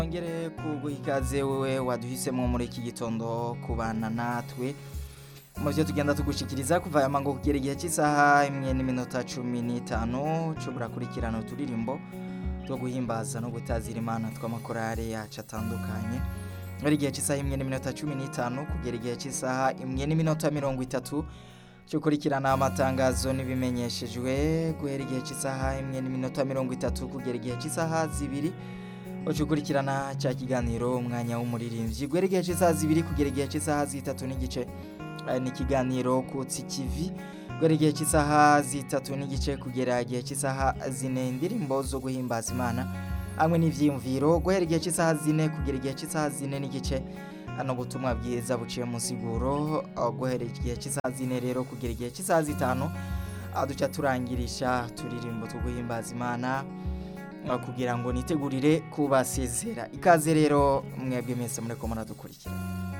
Ongere kuguha ikaze wewe waduhisemo muri iki gitondo kubana natwe mu byo tugenda tugushikiriza kuva aya mango kugera igihe cy'isaha imwe n'iminota cumi n'itanu cubura kurikirana uturirimbo two guhimbaza no gutazira imana tw'amakorari yacu atandukanye muri igihe cy'isaha imwe n'iminota cumi n'itanu kugera igihe cy'isaha imwe n'iminota mirongo itatu cyo kurikirana amatangazo n'ibimenyeshejwe guhera igihe cy'isaha imwe n'iminota mirongo itatu kugera igihe cy'isaha zibiri uca ukurikirana cya kiganiro umwanya w'umuririmbyi guhera igihe cy'isaha zibiri kugera igihe cy'isaha zitatu n'igice eh, ni ikiganiro kutsi kivi guhera igihe cy'isaha zitatu n'igice kugera igihe cy'isaha zine indirimbo zo guhimbaza imana hamwe n'ivyiyumviro guhera igihe cy'isaha zine kugera igihe cy'isaha zine n'igice hano ubutumwa bwiza buciye mu siguro uh, guhera igihe cy'isaha zine rero kugera igihe cy'isaha zitanu uh, duca turangirisha turirimbo two guhimbaza imana uh, kugira ngo nitegurire kubasezera ikaze rero mwebwe mwese mureko muradukurikira